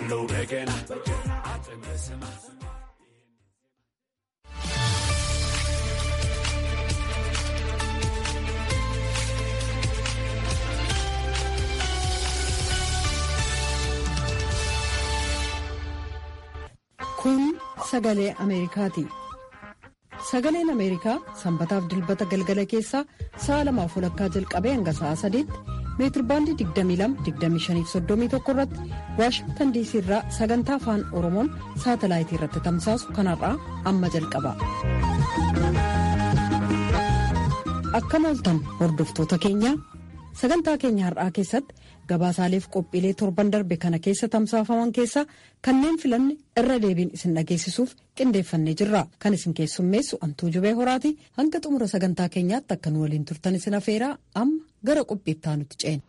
ያለው በገና አጥም Kun sagalee Ameerikaati. Sagaleen Ameerikaa sanbataaf dilbata galgala keessaa sa'a lamaaf walakkaa jalqabee hanga sa'a sadiitti meetirbaandii 22-25-31 irratti waashingtan diisii irraa sagantaa afaan oromoon saatalaayitii irratti tamsaasu kanarraa amma jalqaba. Akkam ooltan hordoftoota keenya sagantaa keenya har'aa keessatti gabaasaaleef qophiilee torban darbe kana keessa tamsaafaman keessaa kanneen filanne irra deebiin isin dhageessisuuf qindeeffannee jirra kan isin keessummeessu antuu jubee horaati hanga xumura sagantaa keenyaatti akka nu waliin turtan isin afeeraa amma gara qophiittaa nuti ceena.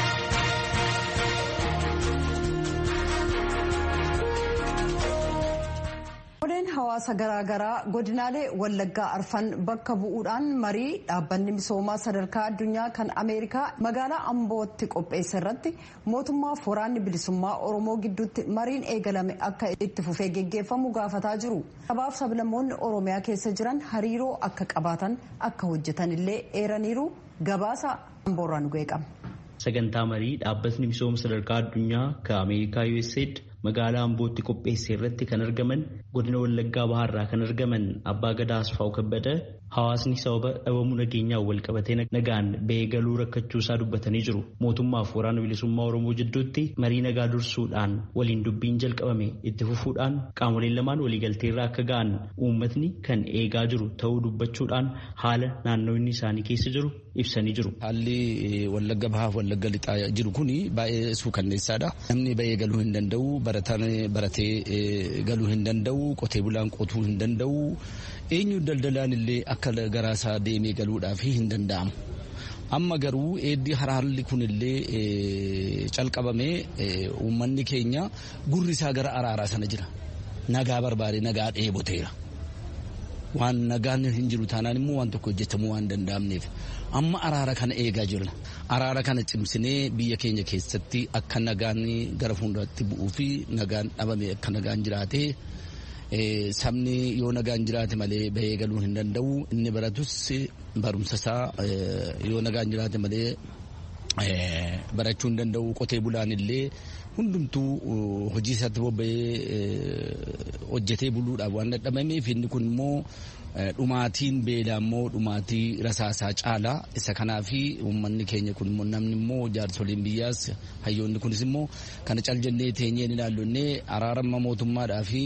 Odeeffannoo hawaasa garaagaraa godinaalee wallaggaa arfan bakka bu'uudhaan marii dhaabbanni misoomaa sadarkaa addunyaa kan ameerikaa magaalaa ambootti qopheesse irratti mootummaaf waraanni bilisummaa oromoo gidduutti mariin eegalame akka itti fufee geggeeffamu gaafataa jiru sabaaf sablammoonni oromiyaa keessa jiran hariiroo akka qabaatan akka hojjetan illee eeraniiru gabaasa amboorraa nu geeqama. sagantaa marii dhaabbatni misooma sadarkaa addunyaa kan ameerikaa usaid magaalaa ambootti qopheesse irratti kan argaman godina wallaggaa bahaarraa kan argaman abbaa gadaa asfaa'u kabbada hawaasni sababa dhabamuu nageenyaan wal qabatee nagaan ba'ee galuu rakkachuu isaa dubbatanii jiru mootummaaf waraana bilisummaa oromoo jidduutti marii nagaa dursuudhaan waliin dubbiin jalqabame itti fufuudhaan qaamoleen lamaan waliigalteerraa akka ga'an uummatni kan eegaa jiru ta'uu dubbachuudhaan haala naannoonni isaanii keessa jiru ibsanii jiru. Haalli wallagga bahaaf wallagga lixaa jiru kun baay'ee suukanneessaadha. Namni ba'ee galuu hin danda'u, barataan baratee galuu hin danda'u, qotee bulaan qotuu hin danda'u. Eenyu daldalaan illee akka garaasaa deemee galuudhaaf hin danda'amu. Amma garuu eeddi haalli kun illee calqabamee uummanni keenya gurri isaa gara araaraa sana jira. Nagaa barbaade nagaa dheeboteera. waan nagaan hin jiru taanaan immoo waan tokko hojjetamuu waan danda'amneef amma araara kana eegaa jirra araara kana cimsinee biyya keenya keessatti akka nagaan gara fuulduraatti bu'uu fi nagaan dhabame akka nagaan jiraate sabni yoo nagaan jiraate malee bahee galuu hin danda'u inni baratus barumsa isaa yoo nagaan jiraate malee barachuu hin danda'u qotee bulaan illee hundumtuu hojii isaatti bobba'ee hojjetee buluudhaaf waan dadhabameef inni kun immoo dhumaatiin beelaa immoo dhumaatii rasaasaa caalaa isa kanaaf uummanni keenya kun immoo namni immoo jaarsoliin biyyaas hayyoonni kunis immoo kana cal jennee teenyee ni ilaallonnee araarama mootummaadhaa fi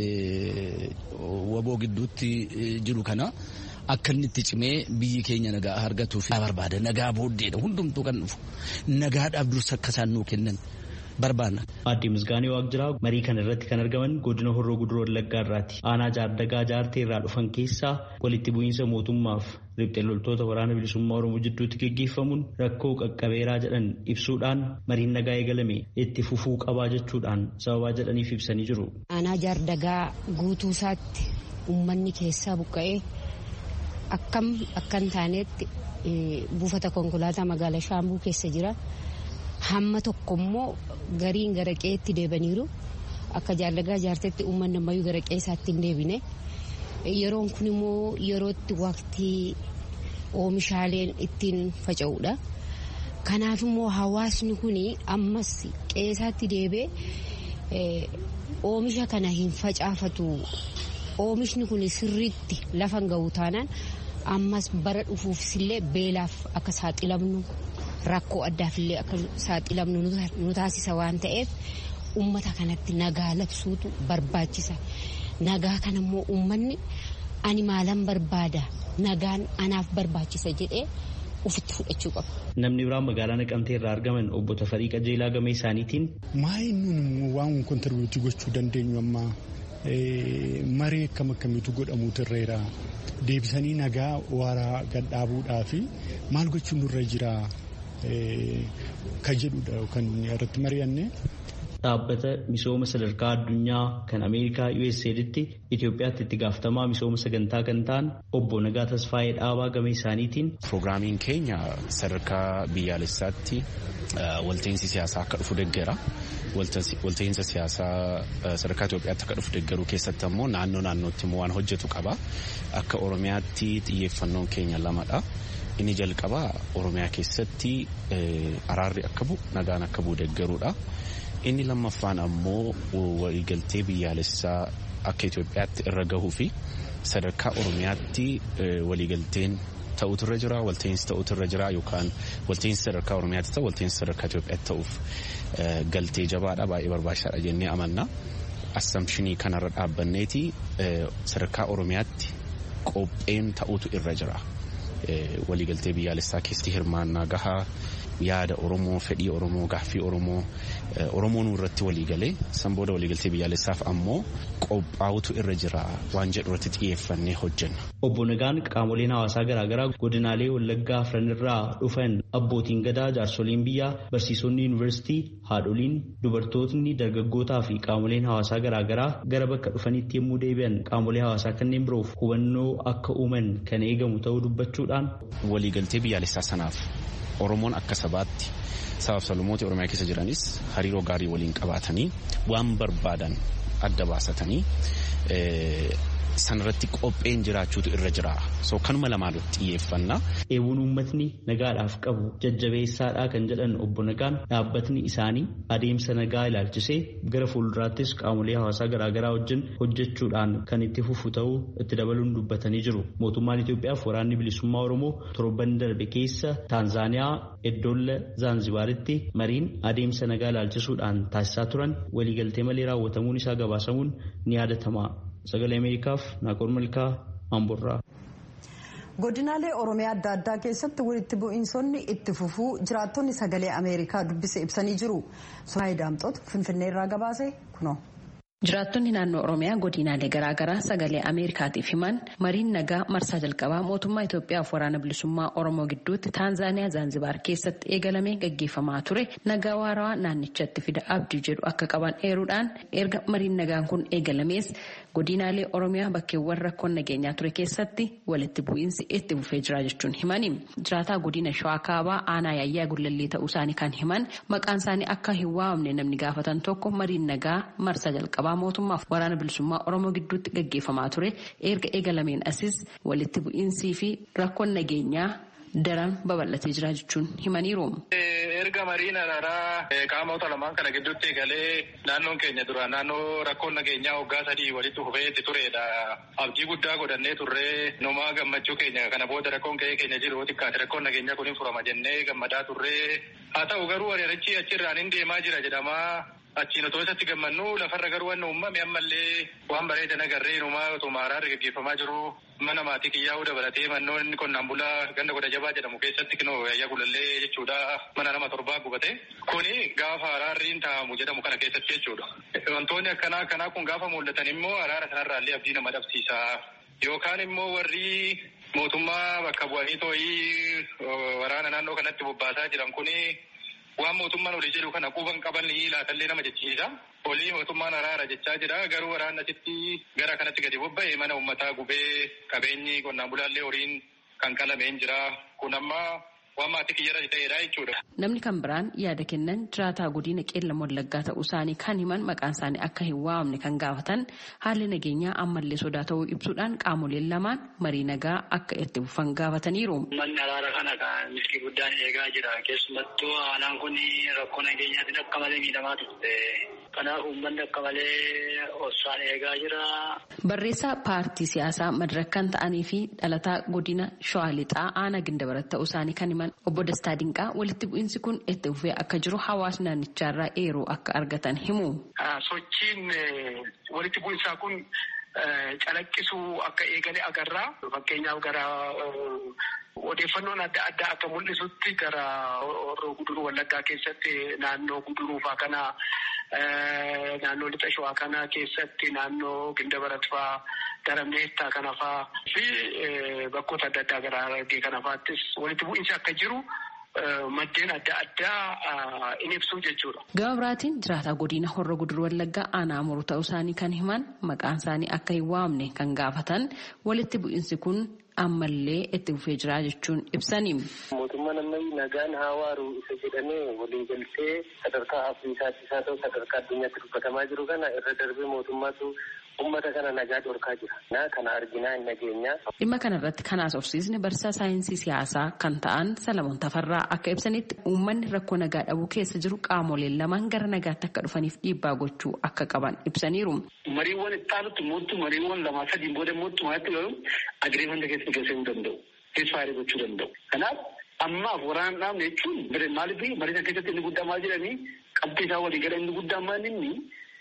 waboo gidduutti jiru kana. akka inni itti cimee biyyi keenya nagaa argatuuf barbaada nagaa booddeedha hundumtuu kan dhufu nagaadhaaf dursa akka isaan nuu kennan barbaadna. Aadde Misgaanee Waaqjiraa marii kana irratti kan argaman godina Horroo Guduroo Wallaggaa irraati. Aanaa jaardagaa jaartee irraa dhufan keessaa walitti bu'iinsa mootummaaf riphxee loltoota waraana bilisummaa Oromoo jidduutti gaggeeffamuun rakkoo qaqqabeeraa jedhan ibsuudhaan mariin nagaa eegalame itti fufuu qabaa jechuudhaan sababaa jedhaniif ibsanii jiru. Aanaa jaardagaa guutuu isaatti uummanni keessaa buqqa'ee akkam akkan taanetti buufata konkolaataa magaalaa shaambuu keessa jira. Hamma tokko immoo gariin gara qe'eetti deebaniiru. Akka jaallagaa jaartetti uummanni ammayyuu gara qe'ee isaatti hin deebine. Yeroon kun immoo yerootti waqtii oomishaaleen ittiin faca'uudha. Kanaaf immoo hawaasni kun ammas qe'ee isaatti deebee oomisha kana hin facaafatu. Oomishni kun sirriitti lafa hin ga'u taanaan ammas bara dhufuufis illee beelaaf akka saaxilamnu rakkoo addaaf illee akka saaxilamnu nu taasisa waan ta'eef uummata kanatti nagaa labsuutu barbaachisa. Nagaa kana immoo uummanni ani maalan barbaada nagaan anaaf barbaachisa jedhee ofitti fudhachuu qaba. Namni biraan magaalaa Naqamtee irraa argaman obbo Tafarii Qajeelaa Gamee isaaniitiin. Maayin nun waan kontirbiutii gochuu dandeenyu amma maree akkam akkamiitu godhamuutu irreera deebisanii nagaa waaraa gad dhaabuudhaa fi maal gochuun nurra jira kan jedhudha kan irratti mari'anne. dhaabbata misooma sadarkaa addunyaa kan Ameerikaa USAIDtti Itoophiyaatti itti gaafatamaa misooma sagantaa kan ta'an obbo Nagaa Tasfaayee Dhaabaa game isaaniitiin. Pirogiraamiin keenya sadarkaa biyyaalessaatti walta'iinsi siyaasaa akka dhufu deeggera. Walta'iinsa siyaasaa sadarkaa Itoophiyaatti akka dhufu deeggaruu keessatti ammoo naannoo naannootti immoo waan hojjetu qaba. Akka Oromiyaatti xiyyeeffannoon keenya lamadha. Inni jalqabaa Oromiyaa keessatti araarri akka bu'u nagaan akka bu'u deeggaruudha. Inni lammaffaan ammoo waliigaltee biyyaalessaa akka Itoophiyaatti irra gahuu fi sadarkaa Oromiyaatti waliigalteen ta'utu irra jira walta'iinsi ta'utu irra jira yookaan walta'iinsi sadarkaa Oromiyaatti ta'u walta'iinsi sadarkaa Itoophiyaatti ta'uuf galtee jabaadha baay'ee barbaachisaadha jennee amanna. Assamshinii kanarra dhaabbanneeti sadarkaa Oromiyaatti qopheen ta'utu irra jira. waliigaltee biyyaalessaa keessatti hirmaannaa gahaa yaada Oromoo fedhii Oromoo gaaffii Oromoo Oromoon irratti waliigalee san booda waliigaltee biyyaalessaaf ammoo qophaa'utu irra jira waan jedhu irratti xiyyeeffannee hojjenna. Obbo Nagaan qaamoleen hawaasaa garaagaraa godinaalee Wallaggaa afran irraa dhufan abbootiin gadaa jaarsoliin biyyaa barsiisonni yuunivarsiitii haadholiin dubartootni dargaggootaa fi qaamoleen hawaasaa garaagaraa gara bakka dhufanitti yommuu deebi'an qaamolee hawaasaa kanneen biroof hubannoo akka uuman kan eegamu ta'uu dubbachuudhaan. Waliigaltee biyyaalessaa sanaaf Oromoon akka sabaatti sabaaf sablammoota Oromiyaa keessa jiranis hariiroo gaarii waliin qabaatanii waan barbaadan adda baasatanii sanarratti qopheen jiraachuutu irra jira. So kanuma lamaan xiyyeeffannaa. Eewwun uummatni nagaadhaaf qabu jajjabeessaadhaa kan jedhan obbo Nagaan dhaabbatni isaanii adeemsa nagaa ilaalchisee gara fuulduraattis qaamolee hawaasaa garaagaraa wajjin hojjechuudhaan kan itti fufu ta'uu itti dabaluun dubbatanii jiru. Mootummaan Itoophiyaaf waraanni bilisummaa Oromoo torban darbe keessa Taanzaaniyaa Eddoolla Zaanzibaaritti mariin adeemsa nagaa ilaalchisuudhaan taasisaa turan waliigaltee malee raawwatamuun isaa gabaasamuun ni yaadatama. Sagalee Ameerikaaf Naaqol Malkaa Amborraa. Godinaalee Oromiyaa adda addaa keessatti walitti bu'iinsonni itti fufuu jiraattonni sagalee Ameerikaa dubbise ibsanii jiru. Sumaayii Daamxoot Finfinnee irraa gabaase kunoo. Jiraattonni naannoo Oromiyaa godinaalee garaagaraa sagalee Ameerikaatiif himan mariin nagaa marsaa jalqabaa mootummaa Itoophiyaaf waraana bilisummaa Oromoo gidduutti Taanzaaniyaa Zaanzibaar keessatti eegalamee gaggeeffamaa ture nagaa waarawaa naannichatti fida abdii jedhu akka qaban eeruudhaan erga mariin nagaan kun eegalamees godinaalee Oromiyaa bakkeewwan rakkoon nageenyaa ture keessatti walitti bu'iinsi itti fufee jira jechuun himani. Jiraataa godina Shawaa Kaabaa aanaa yaayyaa gullallee ta'uu isaanii kan himan maqaan isaanii akka hin waamne namni gaafatan tokko mariin nagaa marsaa jalqabaa mootummaaf waraana bilisummaa oromoo gidduutti gaggeeffamaa ture erga eegalameen asis walitti bu'iinsii fi rakkoon nageenyaa daran babal'atee jira jechuun himaniiru. erga mariin araaraa qaamota lamaan kana gidduutti eegalee naannoon keenya dura naannoo rakkoon nageenyaa waggaa sadii walitti fufeetti turedha. Abdii guddaa godhannee turree numaa gammachuu keenya kana booda rakkoon ka'ee keenya jiru xiqqaate rakkoon nageenyaa kun hin furama jennee gammadaa turree haa ta'u garuu ari'arichi achirraan hin deemaa jira jedhamaa achiin otoo isatti gammannu lafarra garuu waan uumame ammallee waan bareedan agarree numaa otuma araarri gaggeeffamaa jiru mana maatii kiyyaa'uu dabalatee mannoon qonnaan bulaa ganda godha jabaa jedhamu keessatti kinoo yaayyaa gulallee jechuudha mana nama torbaa gubate kuni gaafa araarriin taa'amu jedhamu kana keessatti jechuudha. Wantoonni akkanaa akkanaa kun gaafa mul'atan immoo araara sanarraallee abdii nama dhabsiisa yookaan immoo warri mootummaa bakka bu'anii too'ii waraana naannoo kanatti bobbaasaa jiran kuni waan mootummaan olii jedhu kana quban qaban laatallee nama jechiisa. Olii mootummaan araara jechaa jira garuu waraanni asitti gara kanatti gadi bobba'e mana uummataa gubee qabeenyi qonnaan bulaallee horiin kan qalameen jira. Kun amma waan maatii kiyyarra ta'edha jechuudha. Namni kan biraan yaada kennan jiraataa godina qeellam wallaggaa ta'uu isaanii kan himan maqaan isaanii akka hin waamne kan gaafatan haalli nageenyaa ammallee sodaa ta'uu ibsuudhaan qaamoleen lamaan marii nagaa akka itti fufan gaafataniiru. Manni araara kana kan milkii guddaan eegaa jira. Keessumattuu aanaan kun rakkoo nageenyaatiin akka malee miidhamaa turte. Kanaaf uummanni akka malee obsaan eegaa jira. Barreessaa paartii siyaasaa madirakkan ta'anii fi dhalataa godina Shawaa Lixaa aanaa Gindabarat ta'uu isaanii kan himan obbo Dastaa Dinqaa walitti bu'iinsi kun itti fufee akka jiru hawaasni naannichaarraa eeruu akka argatan himu. Sochiin walitti bu'iinsaa kun calaqqisuu akka eegale agarra. Fakkeenyaaf gara odeeffannoon adda addaa akka mul'isutti gara horroo guduruu wallaggaa keessatti naannoo guduruufaa kana naannoo lixa shawaa kana keessatti naannoo gindabarat faa gara meettaa kana faa fi bakkoota adda addaa gara harargee kana faattis walitti bu'iinsi akka jiru maddeen adda addaa in ibsu jechuudha. Gama biraatiin jiraataa godina horra guduruu wallaggaa aanaa muruu ta'uu isaanii kan himan maqaan isaanii akka hin waamne kan gaafatan walitti bu'iinsi kun ammallee itti fufee jira jechuun ibsanii. Mootummaan ammayyi nagaan haa waaru isa jedhamee waliin galtee sadarkaa Afriikaattis haa ta'u sadarkaa addunyaatti dubbatamaa jiru kana irra darbee mootummaatu ummata kana nagaa dhorkaa jira. Na kana arginaa hin nageenyaa. Dhimma kanarratti kan haasofsiisne barsiisaa saayinsii siyaasaa kan ta'an Salamoon Tafarraa akka ibsanitti uummanni rakkoo nagaa dhabuu keessa jiru qaamoleen lamaan gara nagaatti akka dhufaniif dhiibbaa gochuu akka qaban ibsaniiru. Mariiwwan itti aanutti mootu mariiwwan lamaa sadiin booda mootummaatti garuu agreemanta keessa galchuu danda'u. Keessaarii gochuu danda'u. Kanaaf ammaaf waraana dhaabne jechuun maaliif mariina keessatti inni guddaa maal jedhanii qabxii isaa walii gala inni guddaa maal inni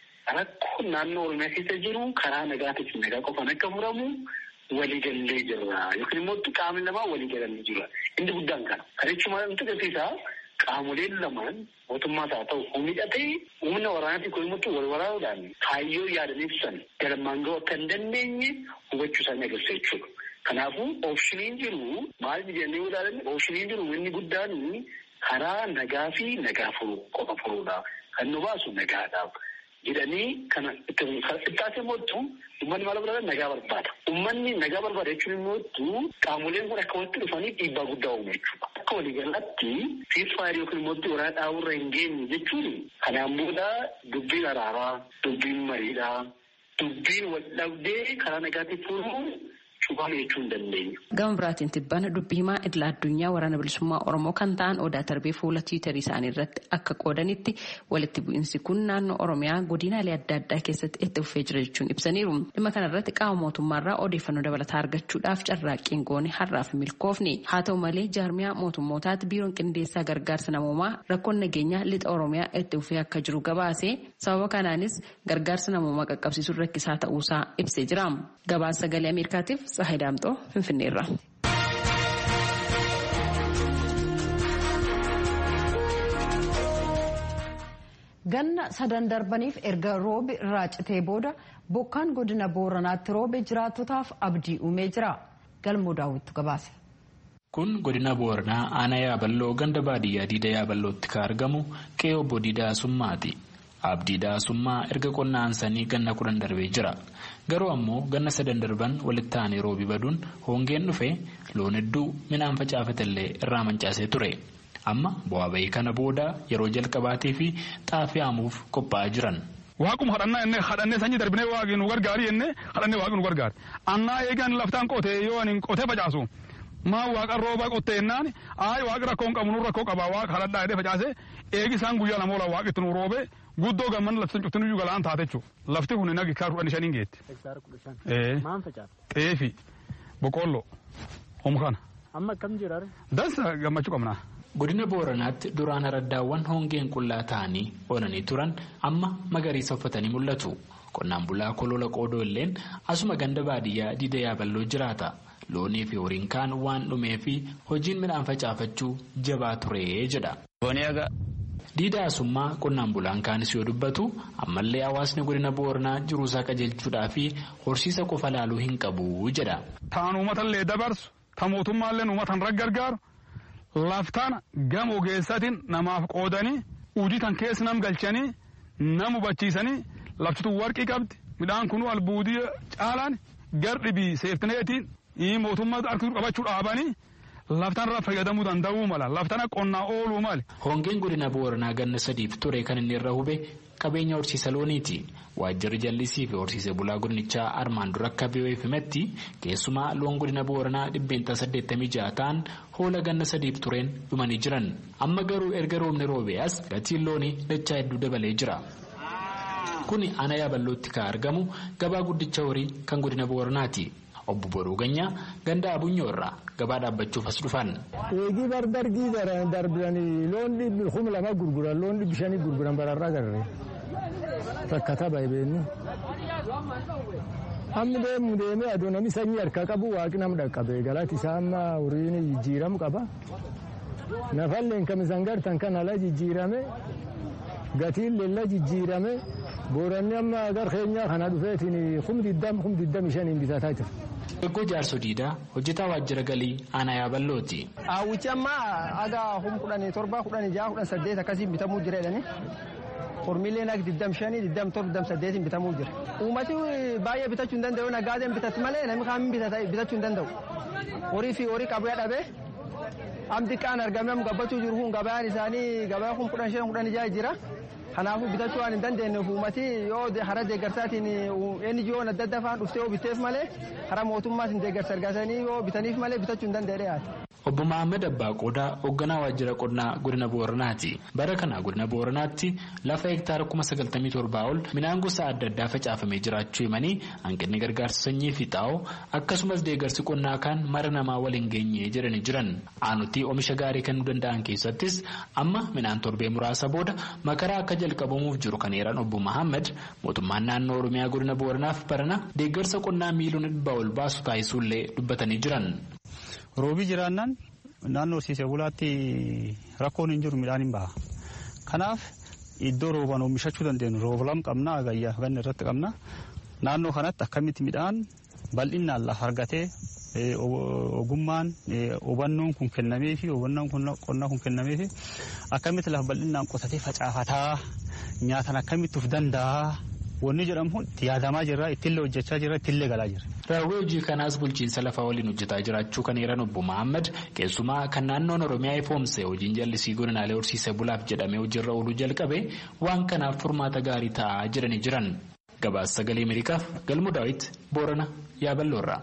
rakkoo naannoo oromiyaa keessa jiru karaa nagaatiin nagaa qofaan akka furamu waliigallee jirra yookiin immoo qaamni lamaa waliigalanii jira inni guddaan kana kana jechuun maal nutti agarsiisa qaamoleen lamaan mootummaas haa ta'u humidhatee humna waraanaatiin kun immoo wal waraanuudhaan kaayyoo yaadan ibsan galmaan ga'uu akka hin dandeenye hubachuu isaanii agarsiisa jechuudha. Kanaafuu oopshiniin jiru maal jennee ilaalan oopshiniin jiru inni guddaan karaa nagaa fi nagaa furuu qofa furuudha. Kan nu baasu nagaadhaaf. jedhanii kana ittaasee mootu uummanni maal barbaada nagaa barbaada. Uummanni nagaa barbaada jechuun immoo qaamoleen kun akka walitti dhufanii dhiibbaa guddaa uumu jechuudha. Akka waliigalaatti siirfaayirii yookiin immoo waraana dhaaburra hin geenye jechuun kanaan booda dubbiin araaraa, dubbiin mariidhaa, dubbiin wal dhabdee karaa nagaatiin furuu cufaame jechuu hin dandeenyu. Gama biraatiin tibbana dubbii himaa idila addunyaa waraana bilisummaa Oromoo kan ta'an odaa tarbee fuula tiwiitarii isaanii irratti akka qoodanitti walitti bu'iinsi kun naannoo Oromiyaa godinaalee adda addaa keessatti itti fufee jira jechuun ibsaniiru. Dhimma kanarratti qaama mootummaarraa odeeffannoo dabalataa argachuudhaaf carraaqqiin goone har'aaf milkoofne. Haa ta'u malee jaarmiyaa mootummootaatti biiroon qindeessaa gargaarsa namoomaa rakkoon nageenyaa lixa Oromiyaa itti fufee akka jiru gabaase sababa kanaanis gargaarsa namoomaa qaqqabsiisuun rakkisaa ta'uusaa ibsee jira. Gabaasa sagalee Ameerikaatiif Tsahayi Daamxoo Finfinneerra. Ganna sadan darbaniif erga roobi irraa citee booda bokkaan godina booranaatti roobe jiraattotaaf abdii uumee jira. Galmoo daawwittu gabaase. Kun godina booranaa aanaa yaaballoo ganda baadiyyaa diida yaaballootti kan argamu qe'ee obbo Diidaa Summaati. Abdii Daasummaa erga qonnaan sanii ganna kudhan darbee jira. Garuu ammoo ganna sadan darban walitti aanee roobi baduun hongeen dhufe loon hedduu midhaan facaafatallee irraa mancaasee ture. Amma bu'aa bahii kana booda yeroo jalqabaatii fi xaafii haamuuf qophaa'aa jiran. Waaquma hadhannaa jennee hadhannee sanyii darbinee waaqni nu gargaari jennee hadhannee waaqni nu gargaari. Annaa eegan laftaan qotee yoo ani qotee facaasu maa waaqa rooba qottee jennaan aayi waaqi rakkoo hin qabu nu rakkoo qabaa waaqa hadhadhaa jedhee facaase eegi isaan guyyaa lama oola waaqitti nu roobe guddoo gamman lafti cuftin iyyuu galaan taate jechuudha. Lafti kun nagi kaa kudhan shaniin geetti. Xeefi boqqolloo omkana. Amma akkam jiraare? Dansa gammachuu qabnaa. Godina Booranaatti duraan araddaawwan hongeen qullaa ta'anii oolanii turan amma magariisa uffatanii mul'atu. Qonnaan bulaa kolola qoodoo illeen asuma ganda baadiyyaa diida yaaballoo jiraata. Loonii fi horiin kaan waan dhumee fi hojiin midhaan facaafachuu jabaa ture jedha. Diida asummaa qonnaan bulaan kaanis yoo dubbatu ammallee hawaasni godina Booranaa jiruusaa qajeelchuudhaa fi horsiisa qofa laaluu hin qabu jedha. Taan uummatallee dabarsu, ta mootummaallee uummatan gargaaru. laftaan gama ogeessatiin namaaf qoodanii hojii tan keessa nam galchanii nam hubachiisanii laftitu warqii qabdi midhaan kun albuudii caalaan gardhibii seeftineetiin mootummaa harkisuu qabachuu dhaabanii laftaan irraa fayyadamuu danda'uu mala laftaan qonnaa ooluu mali. Hongeen godina Booranaa ganna sadiif ture kan inni irra hube qabeenya horsiisa looniiti. Waajjirri jallisii fi horsiise bulaa godinichaa armaan dura akka biyyoef himetti keessumaa loon godina Booranaa dhibbeentaa saddeettamii ja'a ta'an hoola ganna sadiif tureen dhumanii jiran. Amma garuu erga roobni roobee as gatiin loonii dachaa hedduu dabalee jira. Kuni ana yaaballootti kan argamu gabaa guddicha horii kan godina Booranaati. Obbo Boruu Ganyaa ganda Abunyoo irraa gabaa dhaabbachuuf as dhufan. Eegii bardargii darbanii loon dhibbi kuma lama gurguran loon dhibbi shanii gurguran bararraa garree takka tapha ebeenni. Hammi deemu deemee aduu namni sanyii harkaa qabu waaqni nama dhaqqabe galati isaa amma horiin jijjiiramu qaba. Nafalleen kamisan gartan kan ala jijjiirame gatiin leella jijjiirame booranni amma agar keenyaa kana dhufeetiin kum diddam kum diddami shaniin bitataa jira. Eggoo jaarso diidaa hojjetaa waajjira galii aanaa yaaballooti. Hawwichi amma aga hum kudhanii torba kudhanii jaha kudhan saddeet akkasiin bitamuu jira jedhani. Hormiileen akka diddam shanii diddam torba diddam saddeetiin bitamuu jira. Uummati baay'ee bitachuu hin danda'u nagaadeen bitatu malee namni kaan bitachuu hin danda'u. Horii fi horii qabu dhabee amti kaan argamee gabbachuu jiru kun gabaan isaanii gabaa kun kudhan shan kudhan jaha jira. Kanaafuu bitachuu waan hin dandeenyeef uummati yoo hara deeggarsaatiin eenyu yoo adda adda faan dhuftee yoo bitteef malee hara mootummaas hin deeggarsa argatanii yoo bitaniif malee bitachuu hin danda'e dhiyaate. Obbo Mahammad Abbaa Qoodaa hoogganaa waajjira qonnaa godina Booranaati. Bara kana godina Booranaatti lafa hektaara kuma sagaltamii torbaa ol midhaan gosa adda addaa facaafamee jiraachuu himanii hanqinni gargaarsa sanyii fi xaa'oo akkasumas deeggarsi qonnaa kaan mara namaa waliin geenye jedhanii jiran. Aanutii oomisha gaarii kennuu danda'an keessattis amma midhaan torbee muraasa booda makaraa akka jalqabamuuf jiru kan eeran obbo Mahammad mootummaan naannoo Oromiyaa godina Booranaaf barana deeggarsa qonnaa miiliyoona dhibbaa ol baasu taasisuullee dubbatanii jiran. Roobii jiraannaan naannoo horsiisee bulaatti rakkoon hin jiru midhaan hin baha. Kanaaf iddoo roobaan oomishachuu dandeenyu rooba lama qabna agayyaa ganna irratti qabna. Naannoo kanatti akkamitti midhaan bal'inaan lafa argatee ogummaan hubannoon kun kennamee fi hubannoon qonnaa kun kennamee fi akkamitti lafa bal'inaan qotatee facaafataa nyaatan akkamitti of danda'a. Wanni jedhamu itti yaadamaa jirra ittillee hojjechaa jirra ittillee galaa jirra. Raawwii hojii kanaas bulchiinsa lafaa waliin hojjetaa jiraachuu kan eeran obbo Mahammad keessumaa kan naannoon Oromiyaa ifoomse hojiin jallisii godinaalee horsiisee bulaaf jedhamee hojiirra ooluu jalqabe waan kanaaf furmaata gaarii ta'aa jiranii jiran. Gabaasa sagalee Ameerikaaf Galmu Daawit Boorana Yaaballoorraa.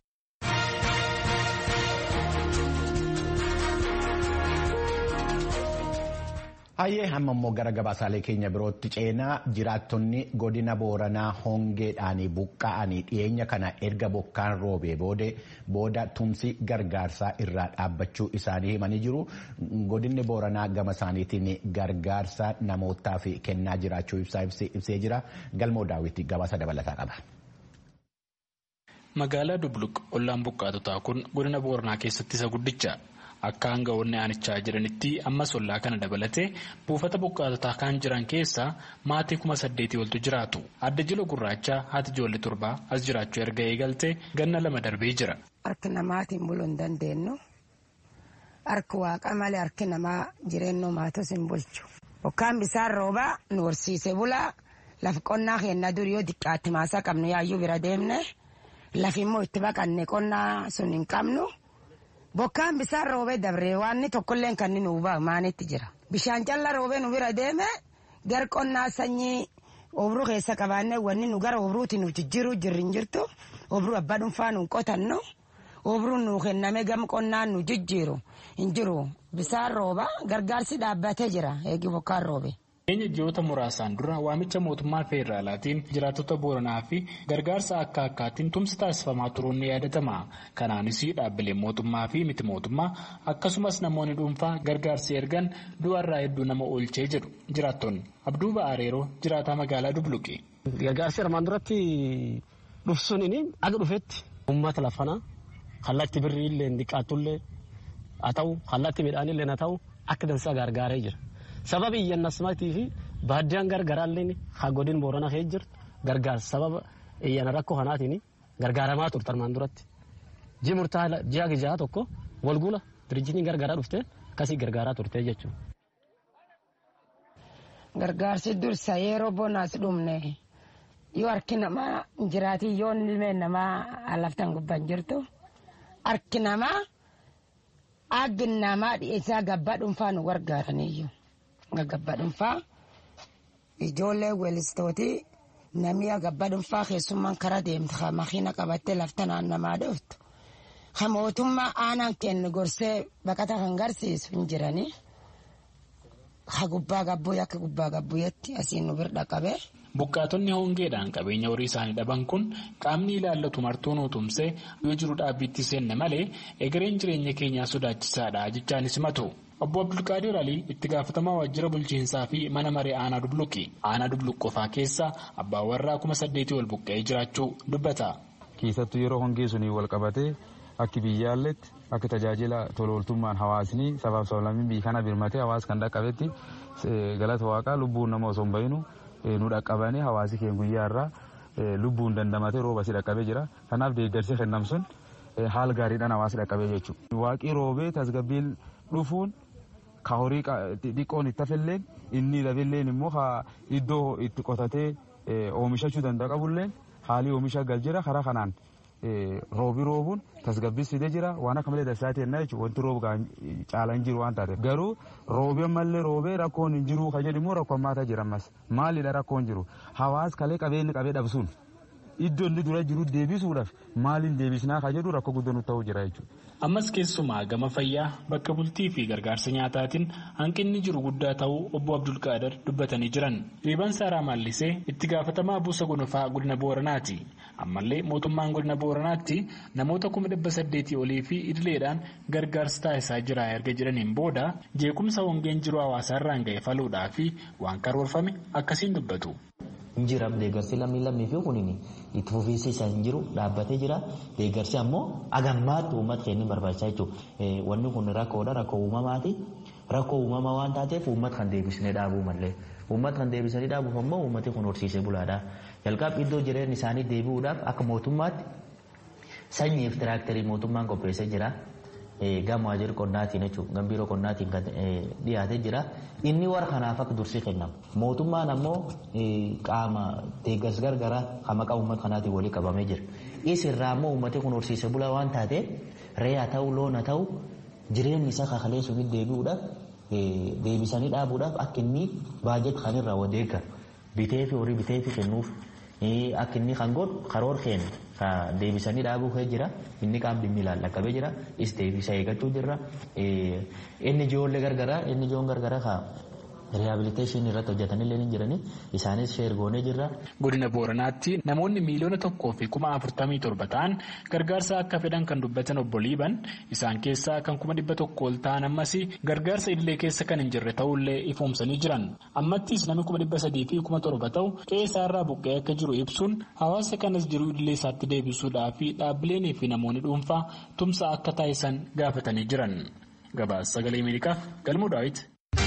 Hayyee hamma immoo gara gabaasaalee keenya birootti ceenaa jiraattonni godina booranaa hongeedhaan buqqa'anii dhiyeenya kana erga bokkaan roobee booda tumsi gargaarsaa irraa dhaabbachuu isaanii himanii jiru. Godinni booranaa gama isaaniitiin gargaarsa namootaaf kennaa jiraachuu ibsee jira. Galmoo daawwitti gabaasa dabalataa qaba. Magaalaa Dubluq ollaan buqqaatotaa kun godina booranaa keessatti isa guddicha. Akka aangawoonni aanichaa jiranitti ammas ollaa kana dabalatee buufata buqqaatotaa kan jiran keessaa maatii kuma saddeetii oltu jiraatu. Adda jila gurraachaa haati ijoollee torbaa as jiraachuu erga eegaltee ganna lama darbee jira. Harki namaatiin buluu hin dandeenyu. Harki waaqa malee harki namaa jireenya maatos hin bulchu. Bokkaan bisaan roobaa nu horsiise bulaa lafa qonnaa keenya durii yoo xiqqaatti maasaa qabnu yaayyuu bira deemne lafi immoo itti baqanne qonnaa sun hin qabnu. Bokkaan bisaan roobee dabree waan tokkolleen kan nu hubaa maanitti jira. Bishaan callaa roobee nu bira deeme gar qonnaa sanyii obruu keessa qabaannee wanni nu gara obruuti nu jijjiiruu jirri hin jirtu. Obruu abbaa dhuunfaa nu qotannu. Obruu nu kenname gam qonnaan nu jijjiiru hin jiru. Bisaan rooba gargaarsi dhaabbatee jira eegi bokkaan roobe. Keenya ji'oota muraasaan dura waamicha mootummaa feederaalaatiin jiraattota booranaa fi gargaarsa akka akkaatiin tumsi taasifamaa turuun ni yaadatama. Kanaanis dhaabbileen mootummaa fi miti mootummaa akkasumas namoonni dhuunfaa gargaarsi ergan du'arraa hedduu nama oolchee jedhu jiraattonni. Abduu Ba'aareeroo jiraataa magaalaa Dubluqi. Gargaarsi armaan duratti dhufsuun aga dhufetti uummata lafanaa kallattii birrii illee dhiqaatullee haa ta'u kallattii midhaanillee haa ta'u akka dansaa gargaaree jira. sababa iyyannasmaatii fi baaddiyaan gargaraallee haa godin boorana kee jirtu gargaarsa sababa iyyana rakkoo kanaatiin gargaaramaa turte armaan duratti. Ji murtaa ji'a gijaa tokko walgula dirjitiin gargaaraa dhufte akkasii gargaaraa turte jechuudha. Gargaarsi dursa yeroo bonaas dhumne yoo harki namaa jiraatii yoo ilmeen namaa laftan gubban jirtu harki namaa aggi namaa dhiyeessaa gabbaa dhuunfaa nu gargaaraniyyuu. gabbaa dhuunfaa ijoollee weellistootii namni gabbaa dhuunfaa keessummaan karaa deemte ha makiina qabattee lafta naannamaa dhuftu ha mootummaa aanaan kennu gorsee baqata kan garsiisu hin jiranii ha gubbaa gabbuu akka gubbaa gabbuuyetti asiin nu birra qabee. Buqqaatonni hongeedhaan qabeenya horii isaanii dhaban kun qaamni ilaallatu martuu nu tumsee yoo jiru dhaabbiitti seenne malee egereen jireenya keenyaa sodaachisaadha jechaanis himatu. Obbo Abdulqaadir Alii itti gaafatamaa waajjira bulchiinsaa fi mana maree aanaa dubluqi. Aanaa dubluq qofaa keessa abbaan warraa kuma saddeetii ol buqqa'ee jiraachuu dubbata. Keessattuu yeroo hongee sunii wal qabatee akka biyyaalletti akka tajaajila tolooltummaan hawaasni sabaaf sablammiin biyya kana birmatee hawaasa kan dhaqqabetti galata waaqaa lubbuun nama osoo hin bahinu nu dhaqqabanii hawaasi keenya guyyaa irraa lubbuun dandamatee rooba si dhaqqabee jira. Kanaaf deeggarsi kennam sun haala gaariidhaan hawaasa dhaqqabee jechuudha. Waaqii roobee tasgabbiin dhufuun ka horii xiqqoon itti hafilleen inni dhabilleen immoo iddoo itti qotatee oomishachuu danda'a qabulleen haalii oomisha gal jira karaa kanaan roobi roobuun tasgabbii fidee jira waan akka malee dansaa ta'e jechuudha wanti roobu caalaa hin jiru waan taateef garuu roobi ammallee roobee rakkoon hin jiru ka jedhu immoo rakkoo hammaataa jira ammas maalidha rakkoon jiru hawaas kalee qabeenyi qabee dhabsuun iddoo inni dura jiru deebisuudhaaf maaliin deebisnaa ka jedhu rakkoo guddoo nutti ta'uu jira jechuudha. Ammas keessumaa gama fayyaa bakka bultii fi gargaarsa nyaataatiin hanqinni jiru guddaa ta'uu obbo Abdulqaadar dubbatanii jiran. Riibaan Saaraa Maallisee itti gaafatamaa buusa gonofaa godina Booranaati. Ammallee mootummaan godina Booranaatti namoota kuma dhibba saddeetii olii fi idileedhaan gargaarsa taasisaa jira erga jedhaniin booda jeequmsa hongeen jiru hawaasaarraan ga'e faluudhaa fi waan karoorfame akkasiin dubbatu. Injiraaf deeggarsi lammii lammii fi kuniin itti fufiinsi isaa hin jiru dhaabbatee jira. Deeggarsi ammoo agammaatti uummata keenya barbaachisaa jechuudha. Wanni kun rakkoodha rakkoo uumamaati. Rakkoo uumamaa waan taateef uummata kan deebisnee dhaabuu malee. Uummata kan deebisanii dhaabuuf ammoo uummati kun horsiisee bulaadha. Jalqaba iddoo jireenya isaanii deebi'uudhaaf akka mootummaatti sanyiif tiraaktarii mootummaan qopheessee jira. Gama waajjira qonnaatiin jechuudha. Gambiiroo qonnaatiin kan dhiyaatee jira. Inni warra kanaaf akka dursii kennamu. Mootummaan ammoo qaama deeggarsa gargaraa kan maqaa uummata kanaatiin walii qabamee jira. Isirraa ammoo uummati kun horsiisee bulaa waan taateef re'aa ta'uu loona ta'uu jireenyi isaa kakalee sunitti deebi'uudhaaf deebisanii dhaabuudhaaf akka inni baajet kan irraa wadeeggaru bitee fi horii bitee fi kennuuf akka inni kan godhu karoora keenya deebisanii dhaabuu jira inni qaam dhimmi ilaallaqabee jira is deebisa eeggachuu jirra inni ijoollee gargaraa inni ijoon gargaraa riihabiliteeshinii irratti hojjetanillee ni jirani isaanis sheergoonee jirra. Godina Booranaatti namoonni miiliyoona tokkoo fi kuma afurtamii torba ta'an gargaarsa akka fedhan kan dubbatan obbo Liiban isaan keessaa kan kuma dhibba tokko ol ta'an ammas gargaarsa idilee keessa kan hin jirre ta'ullee ifoomsanii jiran. Ammattis namni kuma dhibba sadii fi kuma torba ta'u qe'ee isaarraa buqqee akka jiru ibsuun hawaasa kanas jiru idilee isaatti deebisuudhaa fi dhaabbileenii fi namoonni dhuunfaa tumsa akka taasisan gaafatanii jiran. Gabaasa sagalee Ameerikaaf galmuu daawwiti.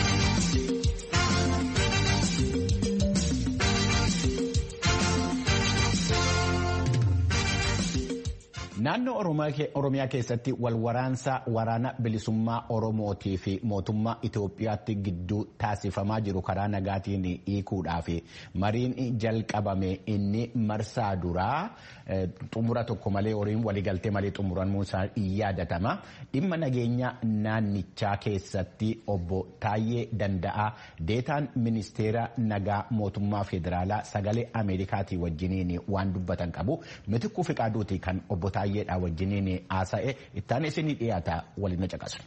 Naannoo Oromiyaa keessatti walwaraansa waraana bilisummaa Oromootii fi mootummaa Itoophiyaatti gidduu taasifamaa jiru karaa nagaatiin hiikuudhaaf mariin jalqabame inni marsaa duraa xumura tokko malee horiin waliigaltee malee xumuramuun isaa yaadatama. Dhimma nageenya naannichaa keessatti obbo Taayyee Danda'aa deetaan ministeera nagaa mootummaa federaalaa sagalee Ameerikaatii wajjiniin waan dubbatan qabu. Mitikkuu Fiqaaduuti kan obbo Taayyeedhaa wajjiniin haasa'e ittaan isinii dhiyaata waliin caqasu.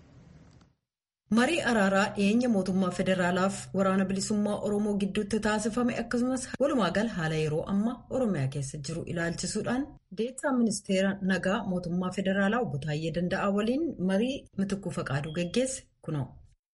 marii araaraa dhiyeenya mootummaa federaalaaf waraana bilisummaa oromoo gidduutti taasifame akkasumas walumaa gala haala yeroo ammaa oromiyaa keessa jiru ilaalchisuudhaan deetaa ministeera nagaa mootummaa federaalaa obbo Taayyee Danda'aa waliin marii mitikkuu faqaaduu geggeesse kunoo.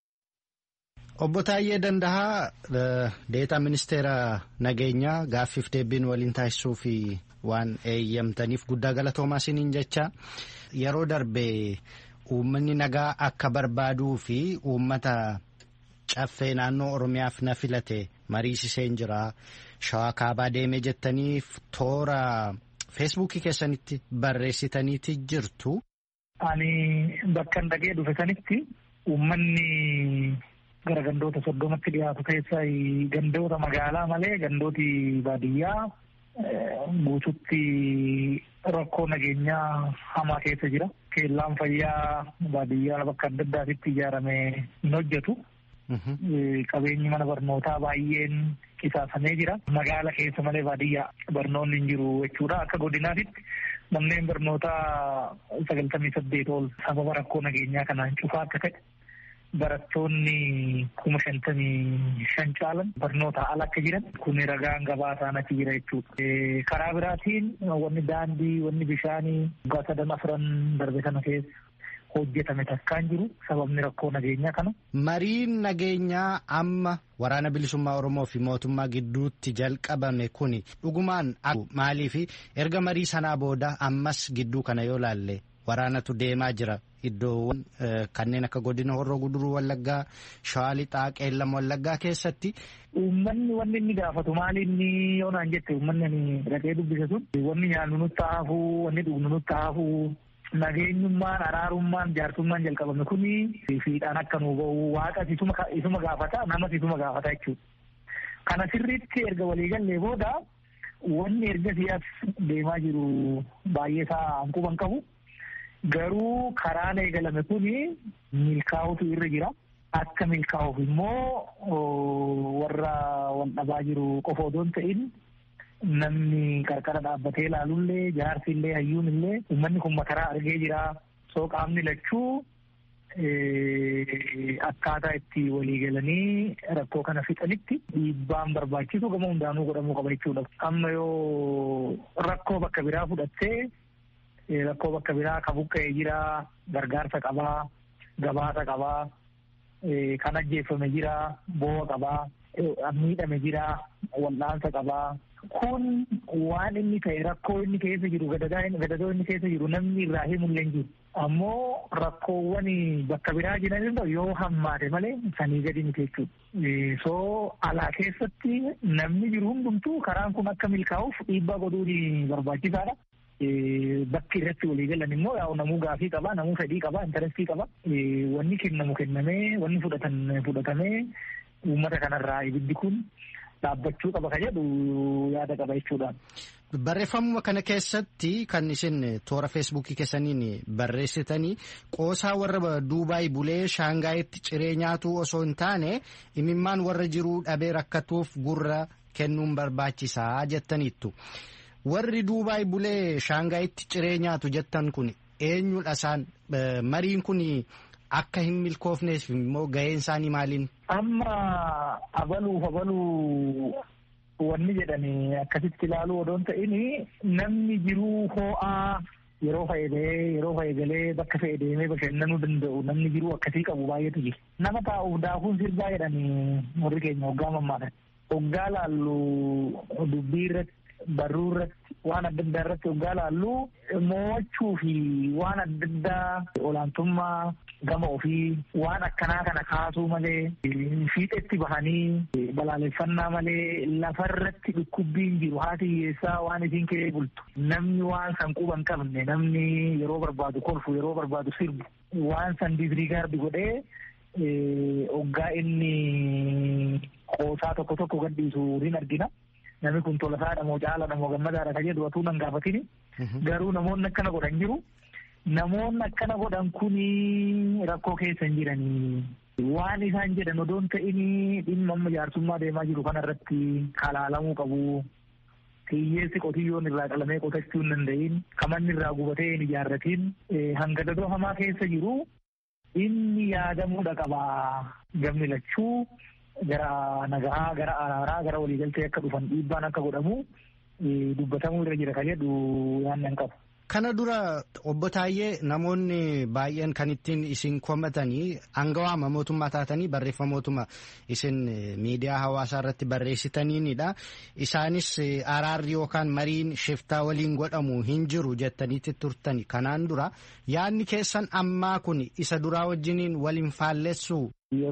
Obbo Taayyee Danda'aa deetaa ministeera nageenyaa gaaffiif deebiin waliin taasisuu fi waan eeyyamtaniif guddaa galatoomaa isiniin jecha yeroo darbe. Uummanni nagaa akka barbaaduu fi uummata caffee naannoo Oromiyaaf na filate mariisiseen jira. Shawaa kaabaa deemee jettaniif toora feesbuukii keessanitti barreessitaniiti jirtu. Ani bakka dhaqee dhufe sanitti uummanni gara gandoota soddomatti dhiyaatu keessaa gandoota magaalaa malee gandooti baadiyyaa guututti rakkoo nageenyaa hamaa keessa jira. Keellaan fayyaa baadiyyaa bakka adda addaatitti ijaarame hin hojjetu. Qabeenyi mana barnootaa baay'een qisaasamee jira. Magaala keessa malee baadiyyaa barnoonni hin jiru jechuudha. Akka godinaatitti manneen barnootaa sagaltamii saddeet ol sababa rakkoo nageenyaa kanaan cufaa akka ta'e barattoonni kuma shantamii shan caalan barnoota ala akka jiran kun ragaan gabaasaan achi jira jechuudha. Karaa biraatiin wanni daandii, wanni bishaanii waggaa sadan afran darbe kana keessa hojjetame takkaan jiru sababni rakkoo nageenyaa kana. Mariin nageenyaa amma waraana bilisummaa Oromoo fi mootummaa gidduutti jalqabame kuni dhugumaan maaliif erga marii sanaa booda ammas gidduu kana yoo laalle waraanatu deemaa jira iddoowwan kanneen akka godina horroo guduruu wallaggaa shawaa lixaa qeellam wallaggaa keessatti. Uummanni wanni inni gaafatu maali inni yoo naan jette uummanni ani dhaqee dubbise sun wanni nyaannu nutti haafuu wanni dhugnu nutti haafuu nageenyummaan araarummaan jaarsummaan jalqabame kuni fiidhaan akka nu ba'u waaqa isuma gaafata namas isuma gaafata jechuudha. Kana sirriitti erga waliigallee booda wanni erga siyaas deemaa jiru baay'ee isaa hanquban qabu. Garuu karaan eegalame kuni milkaa'utu irra jira. Akka milkaa'uuf immoo warra wal dhabaa jiru qofa odoo hin ta'in namni qarqara dhaabbatee ilaalullee jaarsi illee hayyuun illee uummanni kun makaraa argee jira. Soo qaamni lachuu akkaataa itti waliigalanii rakkoo kana fixanitti dhiibbaan barbaachisu gama hundaanuu godhamuu qaba jechuudha. Amma yoo rakkoo bakka biraa fudhattee rakkoo bakka biraa ka buqqa'ee jira gargaarsa qabaa gabaasa qabaa kan ajjeeffame jira boo'a qabaa miidhame jira wal'aansa qabaa kun waan inni ta'e rakkoo inni keessa jiru gadadoo inni keessa jiru namni irraa himullee hin jiru ammoo rakkoowwan bakka biraa jiran yoo hammaate malee sanii gadi miti jechuudha soo alaa keessatti namni jiru hundumtuu karaan kun akka milkaa'uuf dhiibbaa godhuun barbaachisaadha. bakki irratti walii galan immoo yaa namuu gaafii qaba namuu fedhii qaba intarestii qaba wanni kennamu kennamee wanni fudhatan fudhatamee uummata kanarraa ibiddi kun dhaabbachuu qaba ka jedhu yaada qaba jechuudha. Barreeffamuma kana keessatti kan isin toora feesbuukii keessaniin barreessitanii qoosaa warra Duubaay bulee Shaangaayitti ciree nyaatuu osoo hin taane imimmaan warra jiruu dhabee rakkatuuf gurra kennuun barbaachisaa jettaniittu. warri duubaay bulee shaangaayitti ciree nyaatu jettan kun eenyudha isaan mariin kun akka hin milkoofneef immoo gaheen isaanii maaliin. Amma abaluuf abaluu wanni jedhani akkasitti ilaaluu odoon ta'in namni jiruu hoo'aa yeroo fayyadee yeroo fayyadalee bakka fe'e deemee bashannanuu danda'u namni jiruu akkasii qabu baay'eetu jira. Nama taa'uuf daakuun sirbaa jedhani warri keenya hoggaa mammaadhan. Hoggaa laallu dubbii irratti barruu irratti waan adda addaa irratti hoggaa laallu mo'achuu fi waan adda addaa olaantummaa gama ofii waan akkanaa kana kaasuu malee fiixetti bahanii balaaleffannaa malee lafarratti dhukkubbiin jiru haati hiyyeessaa waan isiin kee bultu namni waan san quba hin qabne namni yeroo barbaadu kolfu yeroo barbaadu sirbu waan san disrigaardi godhee hoggaa inni qoosaa tokko tokko gadhiisu hin argina. namni kun tolasaadha moo caalaadha moo gammadaadha ka jedhu atuu nan gaafatini garuu namoonni akkana godhan jiru namoonni akkana godhan kuni rakkoo keessa hin jiranii waan isaan jedhan odoon ta'ini dhimma amma jaarsummaa deemaa jiru kanarratti kalaalamuu qabu hiyyeessi qotiyyoon irraa qalamee qotachuu hin danda'in kamanni irraa gubatee hin ijaarratiin hanga dadoo hamaa keessa jiru inni yaadamuudha qaba gamni lachuu gara nagahaa gara araaraa gara waliigaltee akka dhufan dhiibbaan akka godhamu dubbatamuu irra jira ka jedhu yaannan qabu. Kana dura obbo Taayyee namoonni baay'een kan ittiin isin komatanii aangawaama mootummaa taatanii barreeffamootuma isin miidiyaa hawaasaa irratti barreessitaniinidha. Isaanis araarri yookaan mariin shiftaa waliin godhamu hin jiru jettaniitti turtani. Kanaan dura yaadni keessan ammaa kun isa duraa wajjiniin waliin faallessu.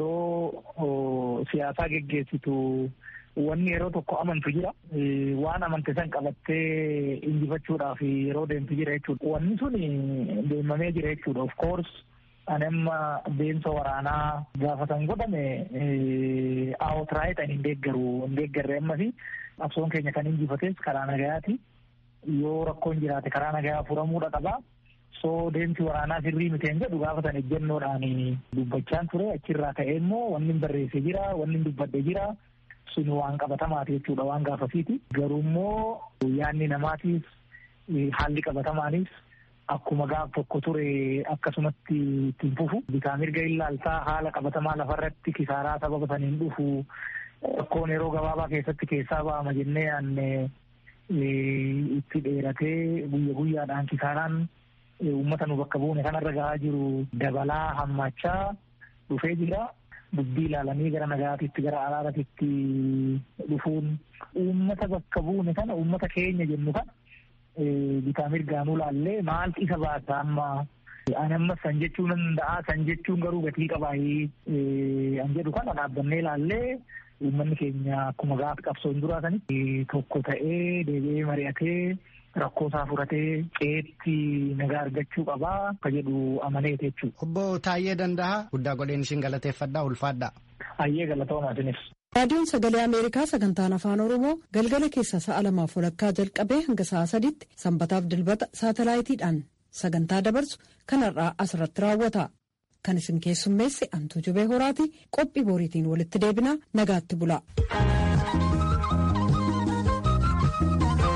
Yeroo siyaasaa geggeessitu wanni yeroo tokko amantu jira. Waan amante san qabattee injifachuudhaaf yeroo deemtu jira jechuudha. Wanni sun deemamee jira jechuudha. Of course ani amma deemsa waraanaa gaafatan godhame outright ani hin deeggaru hin deeggarre ammasi qabsoon keenya kan injifates karaa nagayaati. Yoo rakkoon jiraate karaa nagayaa furamuudha qaba. So deemsi waraanaa sirrii miteen jedhu gaafatan ejjennoodhaan dubbachaan ture achirraa ka'ee immoo wanni barreesse jira wanni dubbadde jira. sun waan qabatamaati jechuudha waan gaafasiiti. Garuu immoo yaadni namaatiif haalli qabatamaanis akkuma gaaf tokko ture akkasumatti ittiin fufu. Bitaa mirga ilaaltaa haala qabatamaa lafarratti kisaaraa sababa saniin dhufu rakkoon yeroo gabaabaa keessatti keessaa ba'ama jennee yaanne itti dheeratee guyya guyyaadhaan kisaaraan uummata nu bakka buune kanarra gahaa jiru dabalaa hammaachaa dhufee jira. dubbii ilaalanii gara nagaatitti gara araaratitti dhufuun uummata bakka buune kana uummata keenya jennu kana bitaa mirgaanuu laallee maaltu isa baasa amma ani amma san jechuun danda'a san jechuun garuu gatii qabaayee an jedhu kana dhaabbannee laallee uummanni keenya akkuma gaafa qabsoon duraatanitti tokko ta'ee deebi'ee mari'atee rakkoo isaa furatee qeetti nagaa argachuu qabaa akka jedhu amaneeti jechuudha. Obbo Taayyee Danda'a guddaa godheen isin galateeffadhaa ulfaadhaa. Ayyee galatoomaa isinis. raadiyoon sagalee ameerikaa sagantaan afaan oromoo galgala keessa sa'a lamaaf walakkaa jalqabee hanga sa'a sadiitti sanbataaf dilbata saatalaayitiidhaan sagantaa dabarsu kanarraa asirratti raawwata kan isin keessummeesse antuu jubee horaati qophii boriitiin walitti deebinaa nagaatti bula.